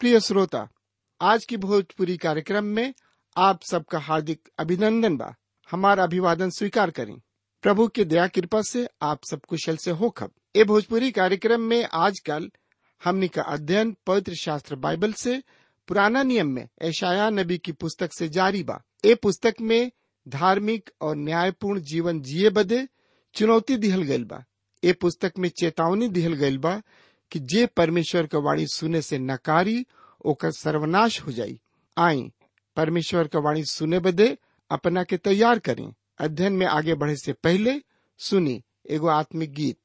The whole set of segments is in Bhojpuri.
प्रिय श्रोता आज की भोजपुरी कार्यक्रम में आप सबका हार्दिक अभिनंदन बा हमारा अभिवादन स्वीकार करें प्रभु की दया कृपा से आप सब कुशल से हो खब ए भोजपुरी कार्यक्रम में आजकल हमनी का अध्ययन पवित्र शास्त्र बाइबल से पुराना नियम में ऐशाया नबी की पुस्तक से जारी बा ए पुस्तक में धार्मिक और न्यायपूर्ण जीवन जिए बदे चुनौती दिहल गइल बा ए पुस्तक में चेतावनी दिहल गइल बा कि जे परमेश्वर का वाणी सुने से नकारी ओकर सर्वनाश हो जाई आई परमेश्वर का वाणी सुने बदे अपना के तैयार करें अध्ययन में आगे बढ़े से पहले सुनी एगो आत्मिक गीत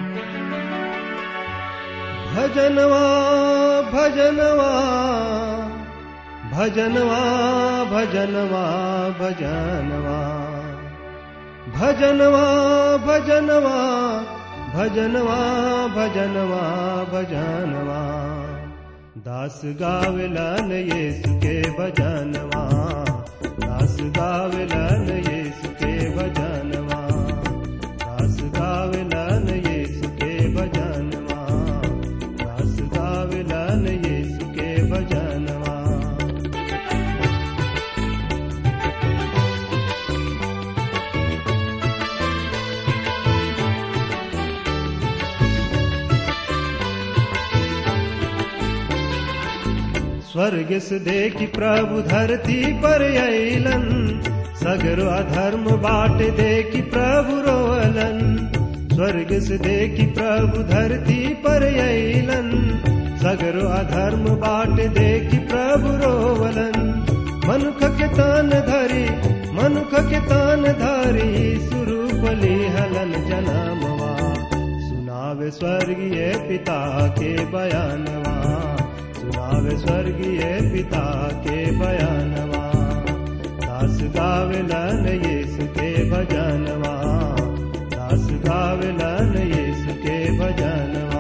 भजनवा भजनवा भजनवा भजनवा भजनवा भजनवा भजनवा भजनवा भजनवा भजनवा दास गावलन येसु के भजनवा दास गावलन येसु के भजनवा दास गावलन येसु के भजनवा दास गावलन येसु के भजनवा स्वर्ग से देखी प्रभु धरती पर अलन सगरो अधर्म बाट देखी प्रभु रोअलन स्वर्ग से देखी प्रभु धरती पर अलन सगरो अधर्म बाट देखी प्रभु रोवलन मनुख के तान धरी मनुख के तान धरी सुरूपली हलन जनमवा सुनावे स्वर्गीय पिता के बयानवा सुनावे स्वर्गीय पिता के बयानवा दास गावलन यीशु के भजनवा दास गावलन यीशु के भजनवा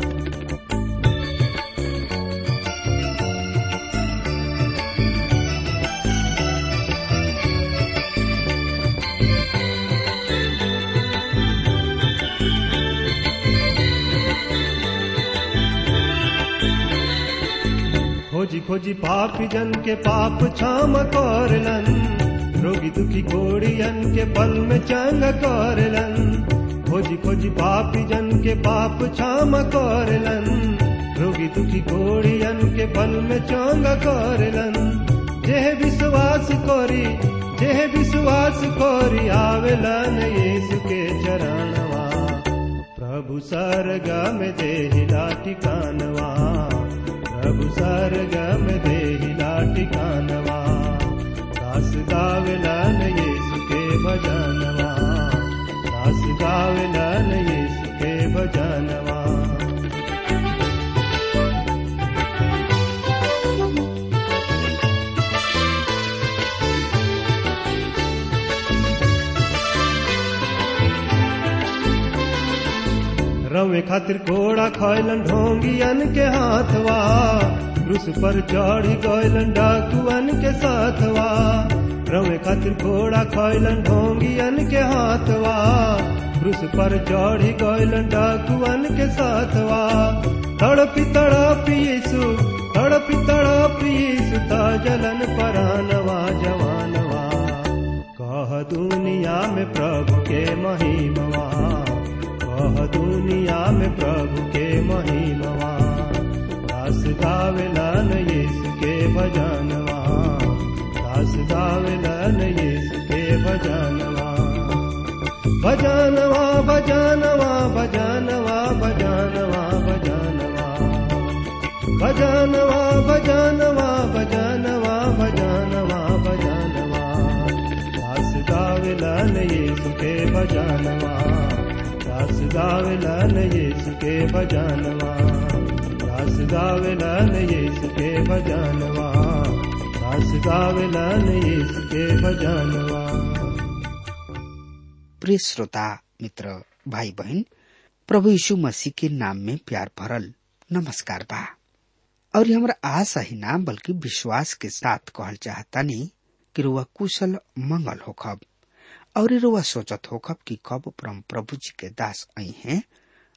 खोजी खोजी पापी जन के पाप क्षम करलन रोगी दुखी कोड़ियन के पल में चंग करलन खोजी खोजी पापी जन के पाप क्षम करलन रोगी दुखी कोड़ियन के पल में चंग करलन जेह विश्वास करी जेह विश्वास करी आवेलन यीशु के चरणवा प्रभु सरगम देहिला टिकानवा प्रभु सरगम देहिला टिकानवा दास गावलन यीशु के भजनवा दास गावलन यीशु के भजनवा रवे खातिर कोड़ा खैलन ढोंगियन के हाथवा क्रूस पर चढ़ी गैलन डाकुअन के साथवा रवे खातिर कोड़ा खैलन ढोंगियन के हाथवा क्रूस पर चढ़ी गैलन डाकुअन के साथवा तड़पी तड़पी यीशु तड़पी तड़पी यीशु जलन परानवा जवानवा कह दुनिया में प्रभु के महिमवा कह दुनिया में प्रभु के महिमवा दास गावेलन यीशु के भजनवा दास गावेलन यीशु के भजनवा भजनवा भजनवा भजनवा भजनवा भजनवा भजनवा भजनवा भजनवा भजनवा भजनवा दास गावेलन यीशु के भजनवा दास गावेलन यीशु के भजनवा दास गावेलन यीशु के भजनवा दास गावेलन यीशु के भजनवा प्रिय श्रोता मित्र भाई बहन प्रभु यीशु मसीह के नाम में प्यार भरल नमस्कार बा और हमरा आशा ही ना बल्कि विश्वास के साथ कहल चाहतानी कि रुआ कुशल मंगल होखब और रुआ सोचत होखब कि कब परम प्रभु जी के दास आई हैं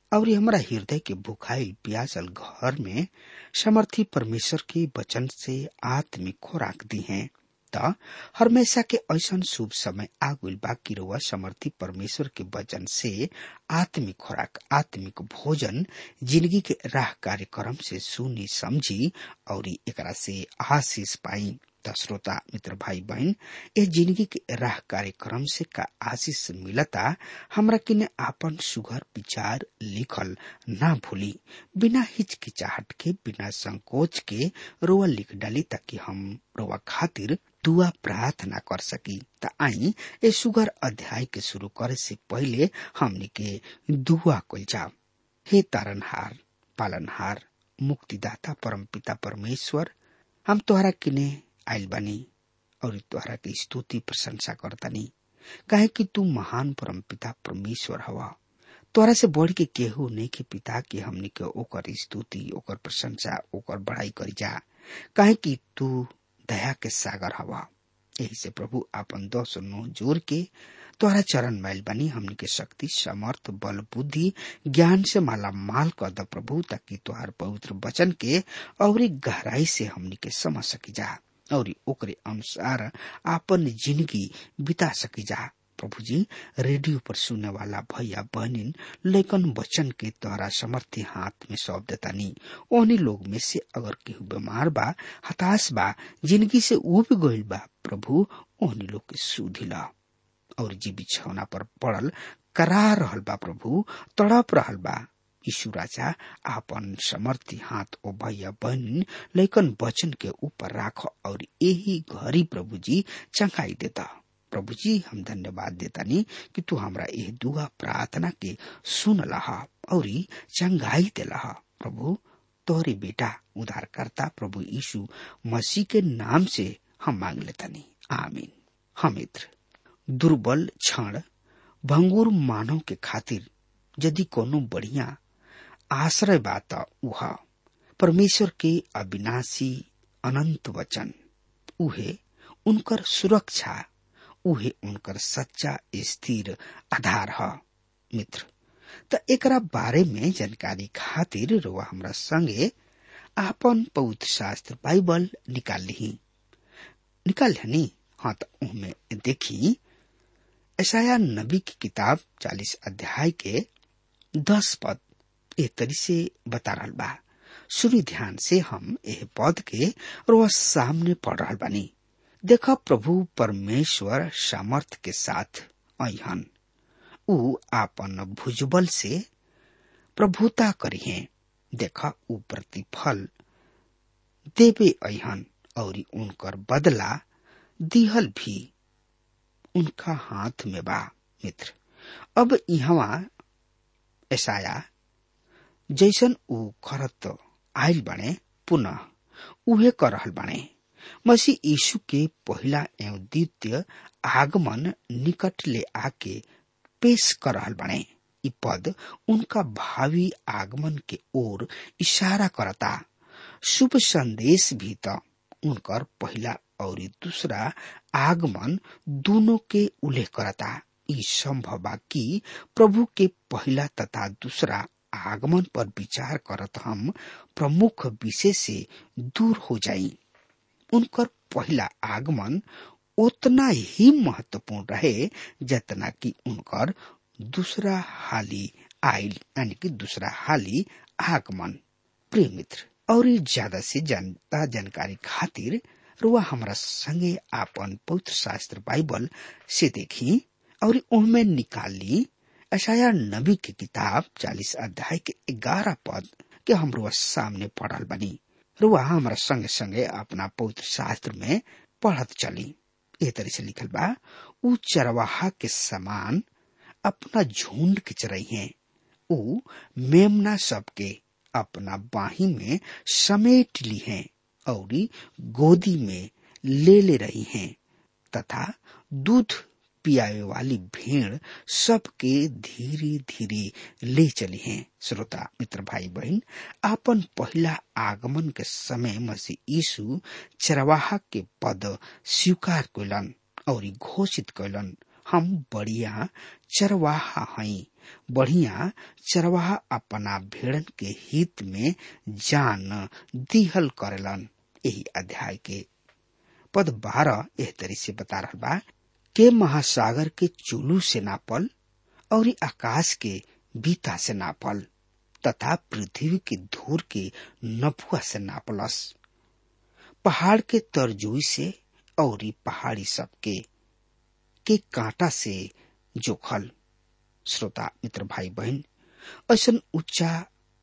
और हमारा हृदय के भुखाइल प्यासल घर में समर्थी परमेश्वर के वचन से आत्मिक खोराक दी है त हमेशा के ऐसा शुभ समय आगुल बाकी रुआ समर्थी परमेश्वर के वचन से आत्मिक खुराक आत्मिक भोजन जिंदगी के राह कार्यक्रम से सुनी समझी और एकरा से आशीष पाई त श्रोता मित्र भाई बहन ए जिंदगी के राह कार्यक्रम से का आशीष मिलता हमरा किने आपन सुघर विचार लिखल ना भूली बिना हिचकिचाहट के बिना संकोच के रोआ लिख डाली ताकि हम रोआ खातिर दुआ प्रार्थना कर सकी त आई ए सुगर अध्याय के शुरू करे से पहले हमनी के दुआ कल जाओ हे तारनहार पालनहार मुक्तिदाता परमपिता परमेश्वर हम तोहरा किने आइल बानी और तोहरा के स्तुति प्रशंसा करतानी काहे कि तू महान परमपिता परमेश्वर हवा तोरा से बढ़ के केहू नहीं के पिता के हमनी के ओकर स्तुति ओकर प्रशंसा ओकर बढ़ाई करी जा काहे कि तू दया के सागर हवा यही से प्रभु आपन दस नो जोर के तोहरा चरण मैल बनी हमनी के शक्ति समर्थ बल बुद्धि ज्ञान से माला माल कर द प्रभु ताकि तोहार पवित्र वचन के और गहराई से हमनी के समझ सकी जा और ओकरे अनुसार आपन जिंदगी बिता सकी जा प्रभु जी रेडियो पर सुनने वाला भैया बहनिन लेकिन वचन के द्वारा समर्थी हाथ में सौंप देता नहीं ओहनी लोग में से अगर केहू बीमार बा हताश बा जिंदगी से उब गईल बा प्रभु ओहनी लोग के सुधिला और जी बिछौना पर पड़ल करा रहल बा प्रभु तड़प रहल बा यीशु राजा आपन समर्थी हाथ ओ भैया बहन लेकिन वचन के ऊपर राख और यही घड़ी प्रभु जी चंगाई देता प्रभु जी हम धन्यवाद देता नहीं कि तू हमरा यह दुआ प्रार्थना के सुन लहा और चंगाई दे लहा प्रभु तोहरे बेटा उधारकर्ता प्रभु यीशु मसीह के नाम से हम मांग लेता नहीं आमीन हम मित्र दुर्बल क्षण भंगुर मानव के खातिर यदि कोनो बढ़िया आश्रय बात उह परमेश्वर के अविनाशी अनंत वचन उहे उनकर सुरक्षा उहे उनकर सच्चा स्थिर आधार ह मित्र त एकरा बारे में जानकारी खातिर रुआ हमरा संगे आपन पवित्र शास्त्र बाइबल निकाल ली निकाल नी हाँ तो उनमें देखी ऐसाया नबी की किताब चालीस अध्याय के दस पद ए तरी से बता रहा बा शुरू ध्यान से हम एह पद के रोज सामने पढ़ रहा बानी देखा प्रभु परमेश्वर सामर्थ के साथ अहन उ आपन भुजबल से प्रभुता करिहे देखा उ प्रतिफल देवे अहन और उनकर बदला दिहल भी उनका हाथ में बा मित्र अब यहाँ ऐसाया जैसन उ करत आयल बने पुनः उहे कर रहल बने मसीह यीशु के पहला एवं द्वितीय आगमन निकट ले आके पेश कर रहल बने इ पद उनका भावी आगमन के ओर इशारा करता शुभ संदेश भी तो उनकर पहला और दूसरा आगमन दोनों के उल्लेख करता ई संभव बा कि प्रभु के पहला तथा दूसरा आगमन पर विचार करत हम प्रमुख विषय से दूर हो जाई उनकर पहला आगमन उतना ही महत्वपूर्ण रहे जितना कि उनकर दूसरा हाली आयल यानी कि दूसरा हाली आगमन प्रिय मित्र और ज्यादा से जनता जानकारी खातिर रुआ हमरा संगे आपन पवित्र शास्त्र बाइबल से देखी और उनमें निकाली अशाया नबी की किताब चालीस अध्याय के ग्यारह पद के हम रुआ सामने पढ़ल बनी रुआ हमारा संगे संगे अपना पवित्र शास्त्र में पढ़त चली ए तरह से लिखल बा उ चरवाहा के समान अपना झुंड के चरई है उ मेमना सबके अपना बाही में समेट ली हैं और गोदी में ले ले रही हैं तथा दूध पियावे वाली भेड़ सबके धीरे धीरे ले चली हैं श्रोता मित्र भाई बहन आपन पहला आगमन के समय मसीह यीशु चरवाहा के पद स्वीकार कैलन और घोषित कैलन हम बढ़िया चरवाहा हई बढ़िया चरवाहा अपना भेड़न के हित में जान दिहल करेलन यही अध्याय के पद बारह एह तरी से बता रहा बा के महासागर के चुलू से नापल और ई आकाश के बीता से नापल तथा पृथ्वी के धूर के नपुआ से नापलस पहाड़ के तरजुई से और ई पहाड़ी सबके के कांटा से जोखल श्रोता मित्र भाई बहन ऐसा उच्चा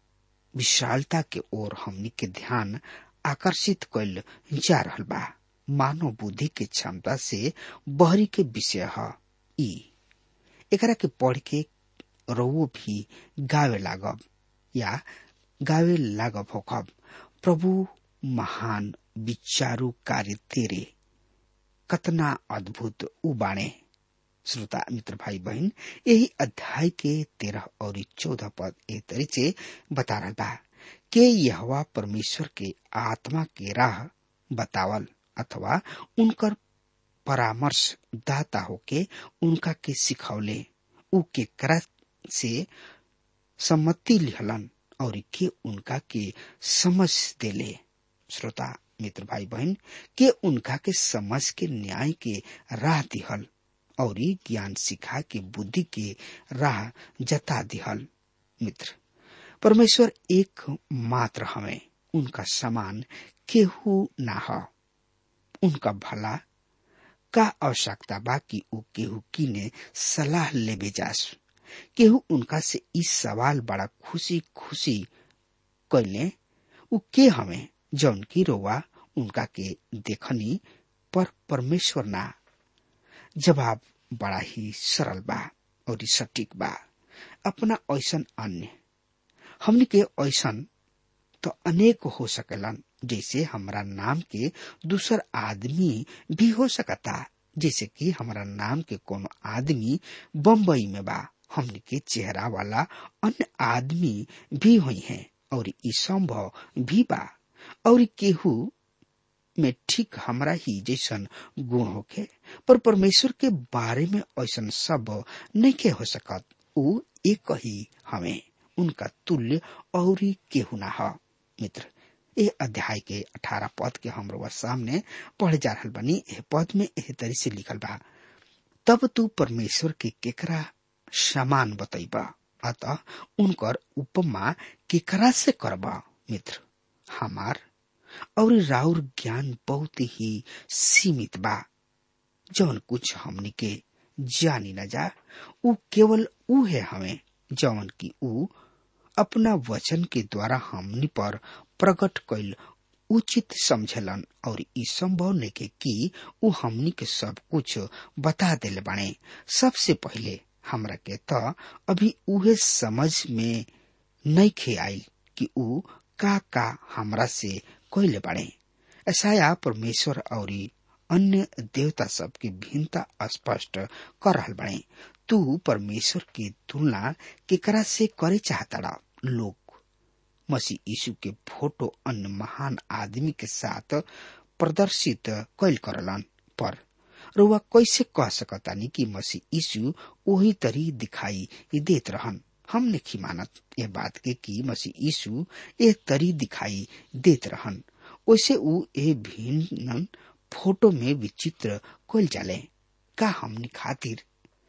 विशालता के ओर हमनी के ध्यान आकर्षित कैल जा रहल बा मानव बुद्धि के क्षमता से बहरी के विषय है ई एकरा के पढ़ के रउओ भी गावे लागब या गावे लागब होखब प्रभु महान विचारू कार्य तेरे कतना अद्भुत उ बाणे श्रोता मित्र भाई बहन यही अध्याय के तेरह और चौदह पद ए तरी से बता रहा बा के यहवा परमेश्वर के आत्मा के राह बतावल अथवा उनकर परामर्श दाता होके उनका के सिखौले उ के करा से सम्मति लिहलन और के उनका के समझ देले श्रोता मित्र भाई बहन के उनका के समझ के न्याय के राह दिहल और ज्ञान सिखा के बुद्धि के राह जता दिहल मित्र परमेश्वर एक मात्र हमें उनका समान केहू ना ह उनका भला का आवश्यकता बा कि उ केहू की ने सलाह लेबे जास केहू उनका से इस सवाल बड़ा खुशी खुशी कैले उ के हमें जौन की रोवा उनका के देखनी पर परमेश्वर ना जवाब बड़ा ही सरल बा और सटीक बा अपना ऐसन अन्य हमने के ऐसन तो अनेक हो सकेलन जैसे हमारा नाम के दूसर आदमी भी हो सकता जैसे कि हमारा नाम के कोनो आदमी बम्बई में बा हमने के चेहरा वाला अन्य आदमी भी हुई हैं और ई संभव भी बा और केहू में ठीक हमरा ही जैसन गुण होके पर परमेश्वर के बारे में ऐसा सब नहीं के हो सकत उ एक ही हमें उनका तुल्य और केहू ना ह मित्र ए अध्याय के अठारह पद के हमरो सामने पढ़ जा रहा बनी एह पद में एह तरी से लिखल बा तब तू परमेश्वर के केकरा समान बतैबा अतः उनकर उपमा केकरा से करबा मित्र हमार और राउर ज्ञान बहुत ही सीमित बा जौन कुछ हमनी के जानी न जा उ केवल उ है हमें जौन की उ अपना वचन के द्वारा हमनी पर प्रकट कैल उचित समझलन और ई संभव नइखे कि उ हमनी के सब कुछ बता देले बाणे सबसे पहिले हमरा के त अभी उहे समझ में नइखे आइल कि उ का का हमरा से कैले बाणे ऐसा परमेश्वर और अन्य देवता सब की भिन्नता स्पष्ट कर रहल बाणे तू परमेश्वर की तुलना केकरा से करे चाहता लोग मसीह यीशु के फोटो अन्य महान आदमी के साथ प्रदर्शित कैल करलन पर रुआ कैसे कह सकतानी कि मसीह यीशु वही तरी दिखाई देत रहन हम नहीं मानत ये बात के कि मसीह यीशु ए तरी दिखाई देत रहन वैसे उ ए भिन्न फोटो में विचित्र कैल जाले का हमनी खातिर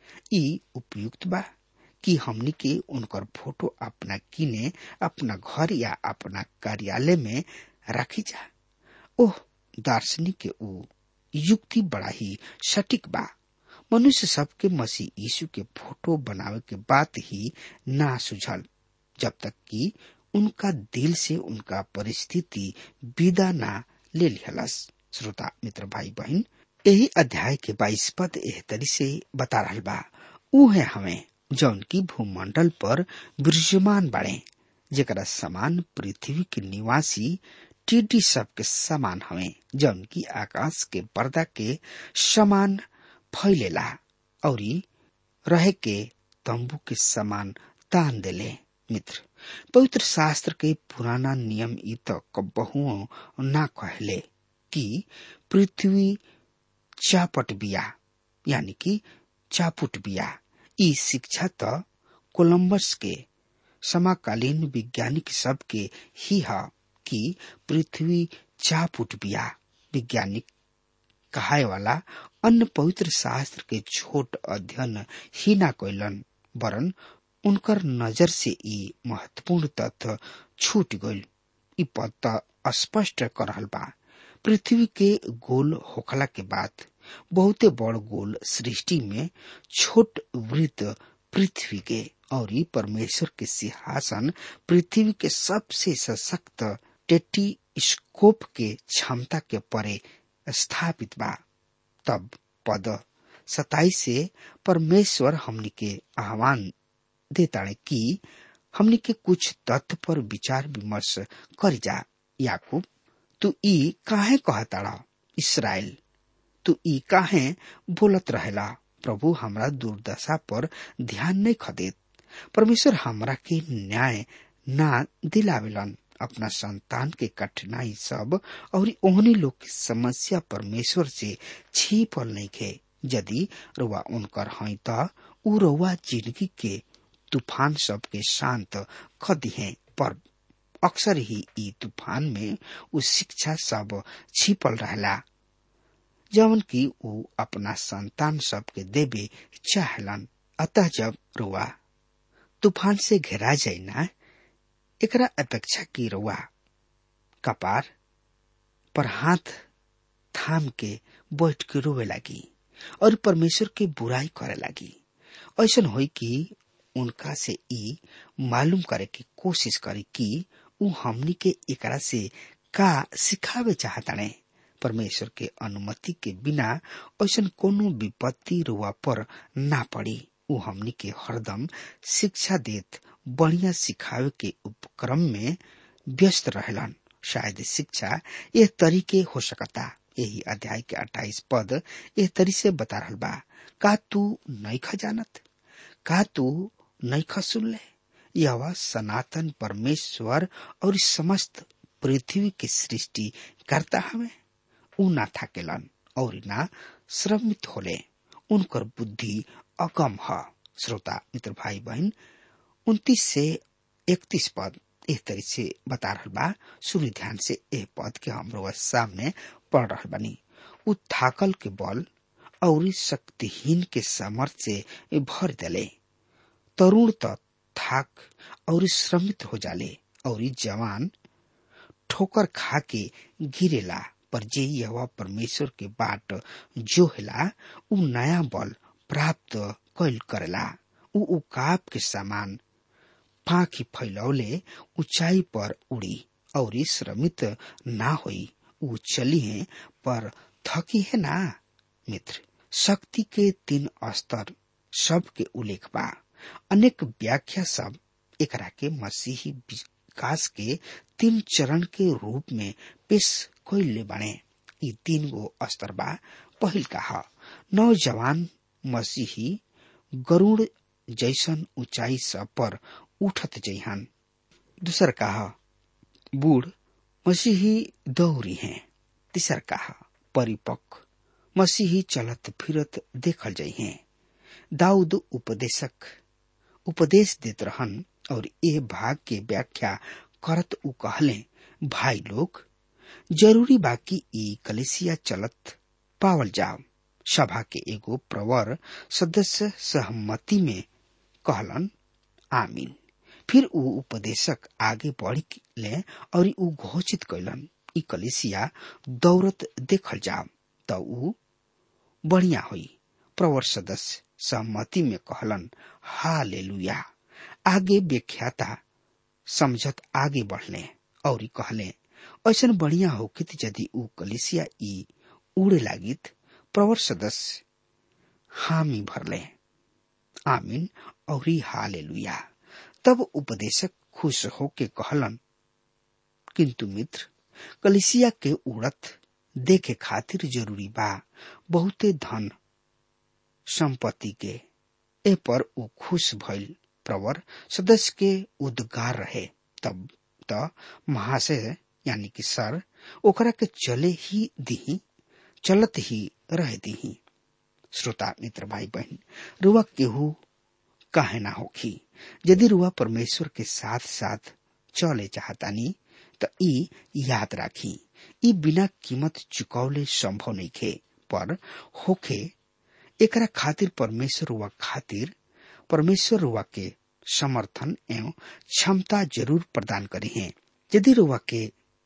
ई उपयुक्त बा कि हमनी के उनकर फोटो अपना किने अपना घर या अपना कार्यालय में रखी जा ओह दार्शनिक के ऊ युक्ति बड़ा ही सटीक बा मनुष्य सबके मसीह यीशु के फोटो बनावे के बात ही ना सुझल जब तक कि उनका दिल से उनका परिस्थिति विदा ना ले लिहलस श्रोता मित्र भाई बहन यही अध्याय के बाईस पद एह तरी से बता रहा बा ऊ है हमें जौन की भूमंडल पर विराजमान बाड़े जेकरा समान पृथ्वी के निवासी टीडी सब के समान हवे जौन की आकाश के पर्दा के समान फैलेला और रहे के तंबू के समान तान देले मित्र पवित्र शास्त्र के पुराना नियम ई तो कबहुओ ना कहले कि पृथ्वी चापट बिया यानी कि चापुट बिया ई शिक्षा त कोलंबस के समकालीन वैज्ञानिक सब के ही है कि पृथ्वी चाप उठ बिया वैज्ञानिक कहाय वाला अन्य पवित्र शास्त्र के छोट अध्ययन ही ना कैलन वरन उनकर नजर से ई महत्वपूर्ण तथ्य छूट गईल ई पद त स्पष्ट कर रहल बा पृथ्वी के गोल होखला के बाद बहुते बड़ गोल सृष्टि में छोट वृत्त पृथ्वी के और ई परमेश्वर के सिंहासन पृथ्वी के सबसे सशक्त टेटीस्कोप के क्षमता के परे स्थापित बा तब पद सताई से परमेश्वर हमनी के आह्वान देताड़े कि हमनी के कुछ तथ्य पर विचार विमर्श कर जा याकूब तू ई काहे कहताड़ा इसराइल तू ई काहे बोलत रहेला प्रभु हमरा दुर्दशा पर ध्यान नहीं खदेत परमेश्वर हमरा के न्याय ना दिलावेलन अपना संतान के कठिनाई सब और ओहनी लोग की समस्या परमेश्वर से छिपल नहीं खे यदि रुआ उनकर हई त उ रुआ जिंदगी के तूफान सब के शांत ख दिहे पर अक्सर ही ई तूफान में उ शिक्षा सब छिपल रहला जवन की उ अपना संतान सब के देवे चाहलन अतः जब रुआ तूफान से घेरा जाए ना एकरा अपेक्षा की रुआ कपार पर हाथ थाम के बैठ के रोवे लगी और परमेश्वर के बुराई करे लगी ऐसा होई कि उनका से ई मालूम करे की कोशिश करे कि उ हमनी के एकरा से का सिखावे चाहताने परमेश्वर के अनुमति के बिना ऐसा कोनो विपत्ति रुआ पर ना पड़ी उ हमनी के हरदम शिक्षा देत बढ़िया सिखावे के उपक्रम में व्यस्त रहलन शायद शिक्षा यह तरीके हो सकता यही अध्याय के अट्ठाईस पद यह तरी से बता रहल बा का तू नहीं खजानत का तू नहीं खसुन ले यह सनातन परमेश्वर और समस्त पृथ्वी के सृष्टि करता हमें उ ना थाकेलन और ना श्रमित होले उनकर बुद्धि अगम है श्रोता मित्र भाई बहन उन्तीस से इकतीस पद एक तरी से बता रहल बा सुनी ध्यान से एह पद के हमरो सामने पढ़ रहल बानी उ थाकल के बल और शक्तिहीन के सामर्थ से भर देले तरुण त थाक और श्रमित हो जाले और जवान ठोकर खा के गिरेला पर जे यह परमेश्वर के बाट जो हेला उ नया बल प्राप्त कैल करेला उ उकाब के समान पाखी फैलौले ऊंचाई पर उड़ी और श्रमित ना होई उ चली है पर थकी है ना मित्र शक्ति के तीन स्तर सब के उल्लेख बा अनेक व्याख्या सब एकरा के मसीही विकास के तीन चरण के रूप में पेश कैले बने ये तीन गो स्तर बा पहिल का नौजवान मसीही गरुड़ जैसन ऊंचाई सब पर उठत जइहन दूसर का बूढ़ मसीही दौरी हैं तीसर का परिपक्व मसीही चलत फिरत देखल जाइ हैं दाऊद उपदेशक उपदेश देत रहन और ये भाग के व्याख्या करत उ कहले भाई लोग जरूरी बाकी ई कलेसिया चलत पावल जाओ सभा के एगो प्रवर सदस्य सहमति में कहलन आमीन फिर उ उपदेशक आगे बढ़ ले और उ घोषित कैलन ई कलेसिया दौरत देखल जाओ त उ बढ़िया हुई प्रवर सदस्य सहमति में कहलन हा ले आगे व्याख्याता समझत आगे बढ़ले और कहले ऐसा बढ़िया होकित यदि उ कलिसिया ई उड़े लागित प्रवर सदस्य हामी भरले आमीन और हाले तब उपदेशक खुश होके कहलन किंतु मित्र कलिसिया के उड़त देखे खातिर जरूरी बा बहुते धन संपत्ति के ए पर उ खुश भइल प्रवर सदस्य के उद्गार रहे तब त महाशय यानी कि सर ओकरा के चले ही दिही चलत ही रह दिही श्रोता मित्र भाई बहन रुआ केहू काहे ना होखी यदि रुआ परमेश्वर के साथ साथ चले चाहतानी त ई याद राखी ई बिना कीमत चुकौले संभव नहीं खे पर होखे एकरा खातिर परमेश्वर रुआ खातिर परमेश्वर रुआ के समर्थन एवं क्षमता जरूर प्रदान करी है यदि रुआ के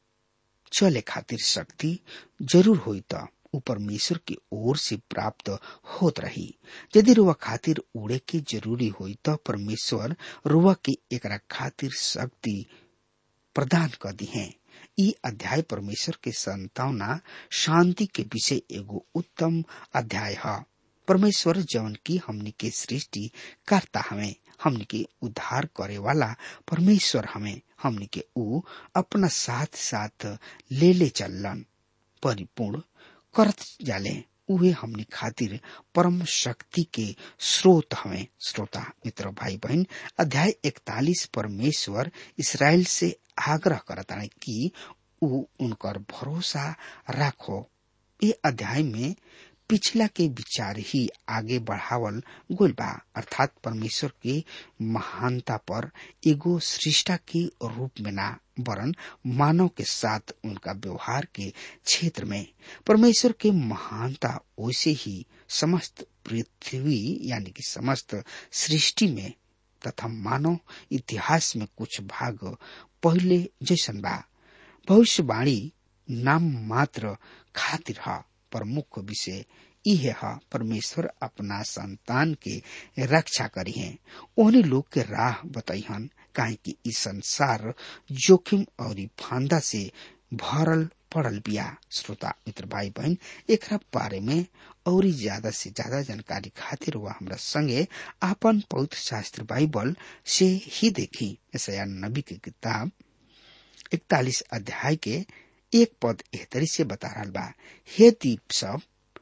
चले खातिर शक्ति जरूर होई त ऊ परमेश्वर की ओर से प्राप्त होत रही यदि रुआ खातिर उड़े के जरूरी होई त परमेश्वर रुआ के एकरा खातिर शक्ति प्रदान कर दी है ई अध्याय परमेश्वर के संतावना शांति के विषय एगो उत्तम अध्याय है परमेश्वर जवन की हमनी के सृष्टि करता हमें हमनी के उद्धार करे वाला परमेश्वर हमें हमनी के ऊ अपना साथ साथ ले ले चलन परिपूर्ण करत जाले उहे हमनी खातिर परम शक्ति के स्रोत हमें श्रोता मित्र भाई बहन अध्याय इकतालीस परमेश्वर इसराइल से आग्रह करता है कि ऊ उनकर भरोसा राखो ये अध्याय में पिछला के विचार ही आगे बढ़ावल गोल बा अर्थात परमेश्वर के महानता पर एगो सृष्टा के रूप में ना वरन मानव के साथ उनका व्यवहार के क्षेत्र में परमेश्वर के महानता वैसे ही समस्त पृथ्वी यानी कि समस्त सृष्टि में तथा मानव इतिहास में कुछ भाग पहले जैसन बा भविष्यवाणी नाम मात्र खातिर है प्रमुख विषय इहे है परमेश्वर अपना संतान के रक्षा करी है ओहनी लोग के राह बताइहन काहे कि ई संसार जोखिम और फांदा से भरल पड़ल बिया श्रोता मित्र भाई बहन एक बारे में और ज्यादा से ज्यादा जानकारी खातिर वह हमरा संगे आपन पवित्र शास्त्र बाइबल से ही देखी ऐसा नबी के किताब इकतालीस अध्याय के एक पद एहतरी से बता रहा बा हे दीप सब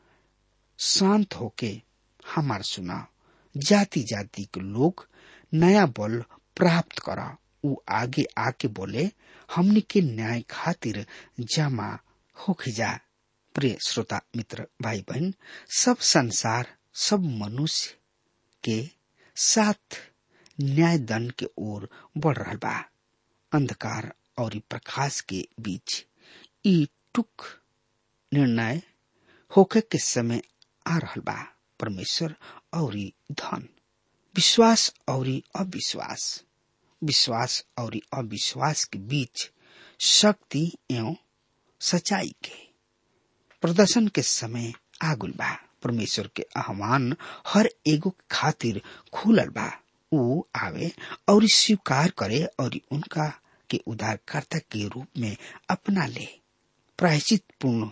शांत होके हमार सुना जाति जाति के लोग नया बल प्राप्त करा उ आगे आके बोले हमनी के न्याय खातिर जमा होके जा प्रिय श्रोता मित्र भाई बहन सब संसार सब मनुष्य के साथ न्याय दंड के ओर बढ़ रहा बा अंधकार और प्रकाश के बीच ई टुक निर्णय होके के समय आ रहल बा परमेश्वर और धन विश्वास और अविश्वास विश्वास और अविश्वास के बीच शक्ति एवं सच्चाई के प्रदर्शन के समय आगुल बा परमेश्वर के आह्वान हर एगो खातिर खुलल बा ऊ आवे और स्वीकार करे और उनका के उद्धारकर्ता के रूप में अपना ले प्रायश्चित पूर्ण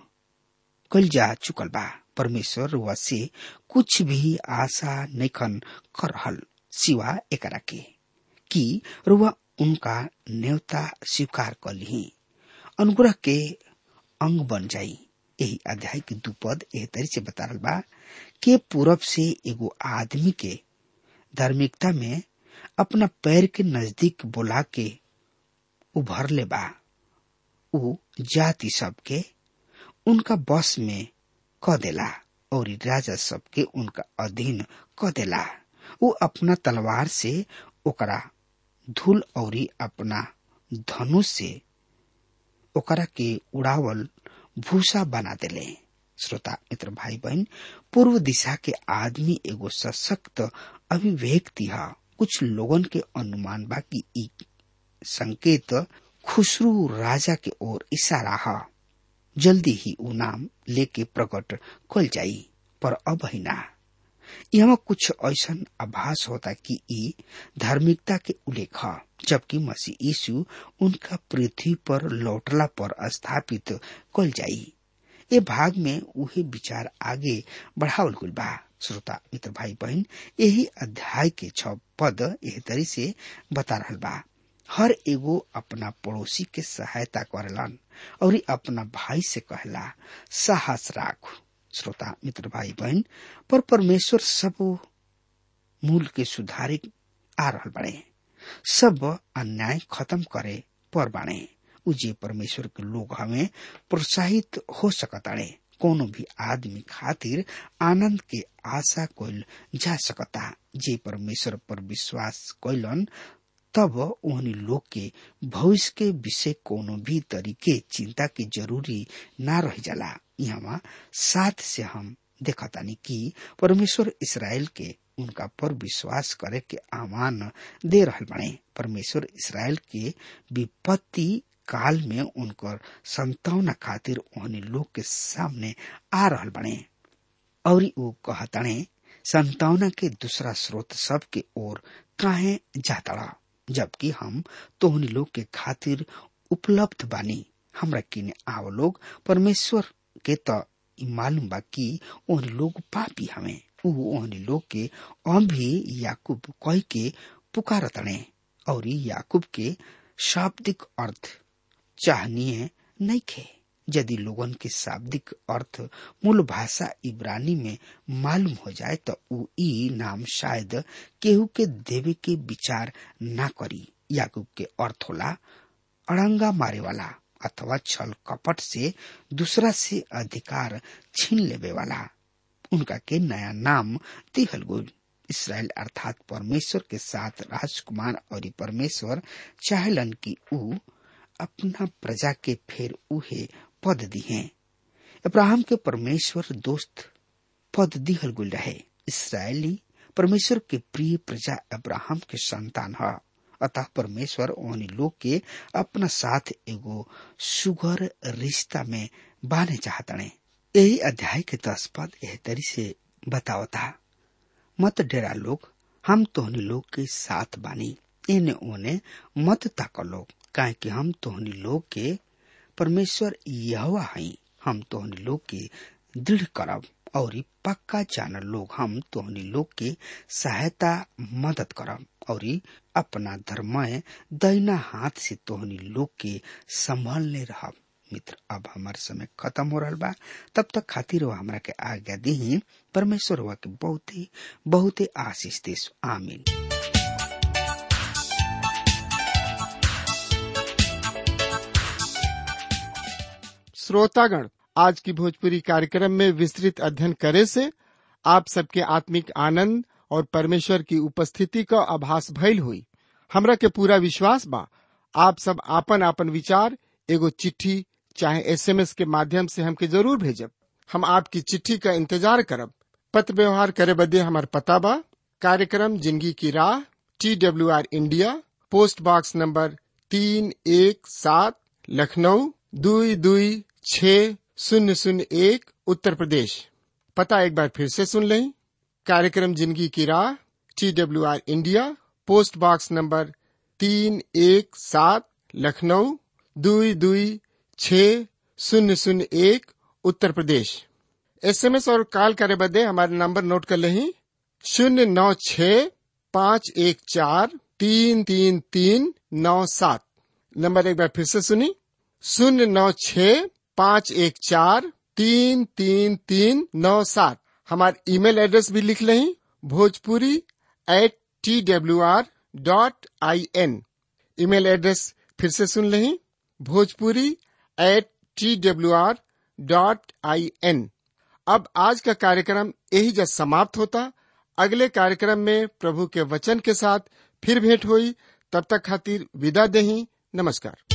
कल जा चुकल बा परमेश्वर रुआ से कुछ भी आशा नैखन कर रहल सिवा एकरा के कि रुआ उनका न्योता स्वीकार कर ली अनुग्रह के अंग बन जाई यही अध्याय के दुपद एह तरी से बता रहा बा के पूरब से एगो आदमी के धार्मिकता में अपना पैर के नजदीक बोला के उभर ले बा उ जाति सबके उनका बस में क देला और राजा सबके उनका अधीन क देला उ अपना तलवार से ओकरा धूल और अपना धनुष से ओकरा के उड़ावल भूसा बना देले श्रोता मित्र भाई बहन पूर्व दिशा के आदमी एगो सशक्त अभिव्यक्ति है कुछ लोगन के अनुमान बा कि ई संकेत खुसरू राजा के ओर इशारा है जल्दी ही उ नाम लेके प्रकट कल जाई पर अब ही ना यहाँ कुछ ऐसा आभास होता कि ई धार्मिकता के उल्लेख है जबकि मसीह यीशु उनका पृथ्वी पर लौटला पर स्थापित कल जाई ये भाग में उहे विचार आगे बढ़ावल गुल बा श्रोता मित्र भाई बहन यही अध्याय के छ पद एह तरी से बता रहा बा हर एगो अपना पड़ोसी के सहायता करेलन और अपना भाई से कहला साहस राख श्रोता मित्र भाई बहन पर परमेश्वर सब मूल के सुधारे आ रहा बड़े सब अन्याय खत्म करे पर बाणे उजे परमेश्वर के लोग हमें प्रोत्साहित हो सकताड़े कोनो भी आदमी खातिर आनंद के आशा कोइल जा सकता जे परमेश्वर पर विश्वास कोइलन तब ओहनी लोग के भविष्य के विषय कोनो भी तरीके चिंता के जरूरी ना रह जाला यहाँ साथ से हम देखतानी कि परमेश्वर इसराइल के उनका पर विश्वास करे के आह्वान दे रहल बने परमेश्वर इसराइल के विपत्ति काल में उनकर संतावना खातिर ओहनी लोग के सामने आ रहल बने और वो कहताने संतावना के दूसरा स्रोत सब के ओर काहे जातड़ा जबकि हम तोहनी लोग के खातिर उपलब्ध बानी हमरा किने आव लोग परमेश्वर के त मालूम बा कि ओहनी लोग पापी हमें ऊ ओहनी लोग के अभी याकूब कह के पुकारतने और याकूब के शाब्दिक अर्थ चाहनीय नहीं खे यदि लोगन के शाब्दिक अर्थ मूल भाषा इब्रानी में मालूम हो जाए तो ऊ ई नाम शायद केहू के देवे के विचार ना करी याकूब के अर्थ होला अड़ंगा मारे वाला अथवा छल कपट से दूसरा से अधिकार छीन लेवे वाला उनका के नया नाम दिहल गुल इसराइल अर्थात परमेश्वर के साथ राजकुमार और परमेश्वर चाहलन कि ऊ अपना प्रजा के फिर उहे पद दिहे अब्राहम के परमेश्वर दोस्त पद दिहल गुल रहे इसराइली परमेश्वर के प्रिय प्रजा अब्राहम के संतान है अतः परमेश्वर ओहनी लोग के अपना साथ एगो सुगर रिश्ता में बाने चाहतने यही अध्याय के दस पद एह तरी से बतावता मत डेरा लोग हम तोहनी लोग के साथ बानी एने ओने मत ताक लोग काहे कि हम तोहनी लोग के परमेश्वर यहवा हई हम तोहनी लोग के दृढ़ करब और पक्का जानर लोग हम तोहनी लोग के सहायता मदद करब और अपना धर्मय दैना हाथ से तोहनी लोग के संभालने रहब मित्र अब हमार समय खत्म हो रहा बा तब तक खातिर वो हमरा के आज्ञा दी परमेश्वर हुआ के बहुत ही बहुत ही आशीष देश आमीन श्रोतागण आज की भोजपुरी कार्यक्रम में विस्तृत अध्ययन करे से आप सबके आत्मिक आनंद और परमेश्वर की उपस्थिति का आभास भइल हुई हमरा के पूरा विश्वास बा आप सब आपन आपन विचार एगो चिट्ठी चाहे एसएमएस के माध्यम से हमके जरूर भेजब हम आपकी चिट्ठी का इंतजार करब पत्र व्यवहार करे बदे हमार पता बा कार्यक्रम जिंदगी की राह T W R India post box number तीन एक सात लखनऊ दुई दुई छ शून्य शून्य एक उत्तर प्रदेश पता एक बार फिर से सुन लें कार्यक्रम जिंदगी की राह T W R India post box number तीन एक सात लखनऊ दुई दुई छ शून्य शून्य एक उत्तर प्रदेश एसएमएस और कॉल करे बदे हमारे नंबर नोट कर लें शून्य नौ छ पाँच एक चार तीन तीन तीन नौ सात नंबर एक बार फिर से सुनी शून्य नौ छ पाँच एक चार तीन तीन तीन नौ सात हमारे ईमेल एड्रेस भी लिख लें Bhojpuri at T W R dot I N email address फिर से सुन लें Bhojpuri at T W R dot I N अब आज का कार्यक्रम यही जब समाप्त होता अगले कार्यक्रम में प्रभु के वचन के साथ फिर भेंट हुई तब तक खातिर विदा दही नमस्कार